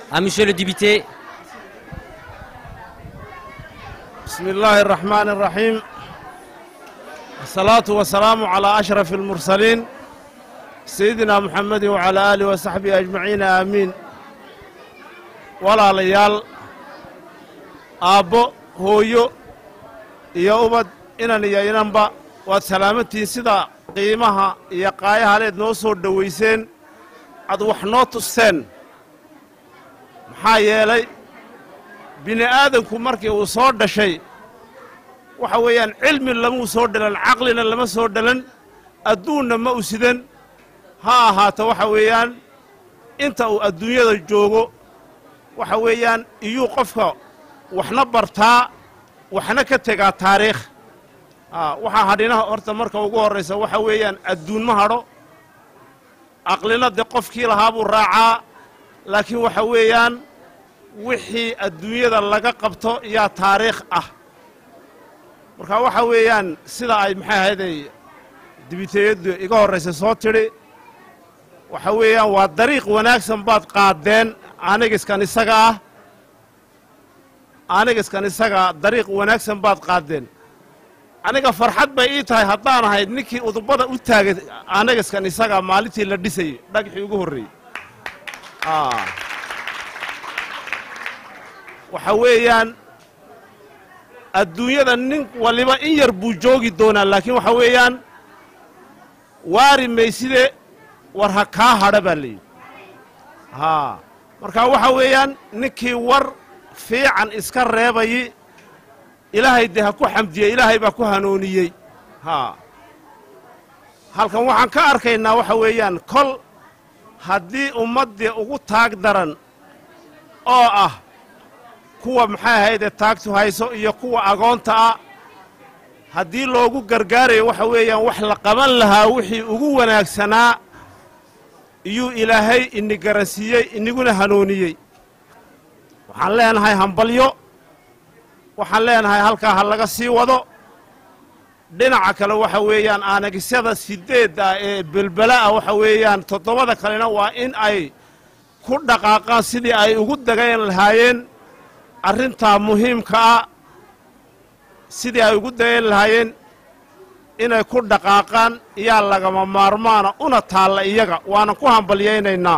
à monsieur le député. بسم الله الرحمن الرحيم الصلاة والسلام على أشرف المرسلين سيدنا محمد وعلى آله وصحبه أجمعين آمين ولا ليال aabbo hooyo iyo ubad inan iyo inanba waad salaamantihiin sida qiimaha iyo qaayahaleed noo soo dhowayseen ad wax noo tusteen maxaa yeelay bini aadanku markii uu soo dhashay waxa weeyaan cilmi lamuu soo dhalan caqlina lama soo dhalan adduunna ma u sidan ha ahaato waxa weeyaan inta uu adduunyada joogo waxa weeyaan iyuu qofka waxna bartaa waxna ka tegaa taariikh waxaa hadhinaha horta marka ugu horraysa waxa weeyaan adduun ma hadho aqlina de qofkii lahaa buu raacaa laakiin waxa weeyaan wixii adduunyada laga qabto yaa taariikh ah marka waxa weeyaan sida ay maxay ahayday dibiteeyaddu iga horraysa soo tidhi waxa weeyaan waa dariiq wanaagsan baad qaadeen anigiskan isaga ah anigiskan isaga dariiq wanaagsan baad qaadeen aniga farxad bay ii tahay haddaan ahayd ninkii udubada u taagay anigiskan isaga maalintii la dhisayey dhagxii ugu horreeyey waxa weeyaan adduunyada nin waliba in yar buu joogi doonaa laakiin waxa weeyaan waari mayside war ha kaa hadha baa layidhi haa marka waxa weeyaan ninkii war fiican iska reebayi ilaahay dee ha ku xamdiye ilaahay baa ku hanuuniyey haa halkan waxaan ka arkaynaa waxa weeyaan kol haddii ummaddii ugu taag daran oo ah kuwa maxay ahaydee taagtu hayso iyo kuwa agoonta ah haddii loogu gargaarayo waxa weeyaan wax la qaban lahaa wixii ugu wanaagsanaa iyuu ilaahay ini garansiiyey iniguna hanuuniyey waxaan leenahay hambalyo waxaan leenahay halkaa ha laga sii wado dhinaca kale waxa weeyaan aanagisyada sideedda ee belbela'ah waxa weeyaan toddobada kalena waa in ay ku dhaqaaqaan sidii ay ugu dagayn lahaayeen arrintaa muhiimka ah sidii ay ugu dagayn lahaayeen inay ku dhaqaaqaan iyaa lagama maarmaana una taalla iyaga waanan ku hambalyaynaynaa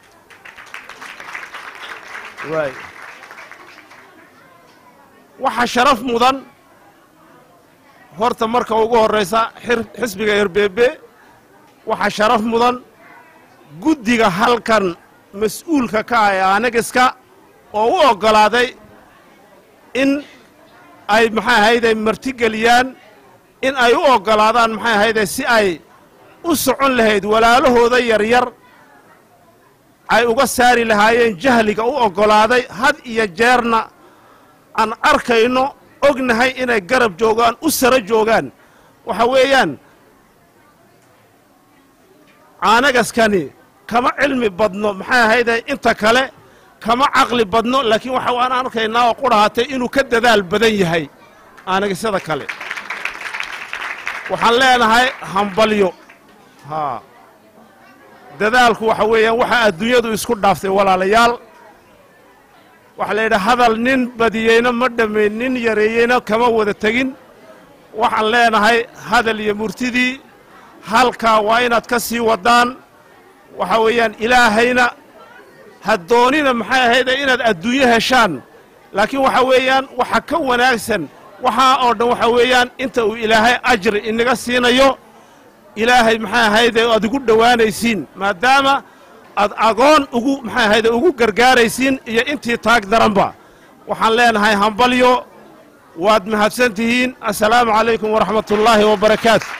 waxaa sharaf mudan horta marka ugu horraysa xisbiga herbeebe waxaa sharaf mudan guddiga halkan mas-uulka ka ah ee aanagiska oo u oggolaaday in ay maxay ahayday martigeliyaan in ay u oggolaadaan maxay ahayday si ay u socon lahayd walaalahooda yaryar ay uga saari lahaayeen jahliga u oggolaaday had iyo jeerna aan arkayno ognahay inay garab joogaan u saro joogaan waxa weeyaan caanagaskani kama cilmi badno maxay ahayde inta kale kama caqli badno laakiin waxa waan arkaynaa oo qudhahatay inuu ka dadaal badan yahay aanagasyada kale waxaan leenahay hambalyo haa dadaalku waxa weeyaan waxaa adduunyadu isku dhaaftay walaalayaal waxaa la yidhaha hadal nin badiyeyna ma dhammayn nin yareeyeyna kama wada tegin waxaan leenahay hadal iyo murtidii halkaa waa inaad ka sii waddaan waxa weeyaan ilaahayna ha doonina maxay ahayde inaad adduunyo heshaan laakiin waxa weeyaan waxa ka wanaagsan waxaa oo dhan waxa weeyaan inta uu ilaahay ajri inaga siinayo ilaahay maxay ahayde aad ugu dhowaanaysiin maadaama aad agoon ugu maxay ahayde ugu gargaaraysiin iyo intii taag daranba waxaan leenahay hambalyo waad mahadsan tihiin assalaamu calaykum waraxmatullaahi wabarakaatu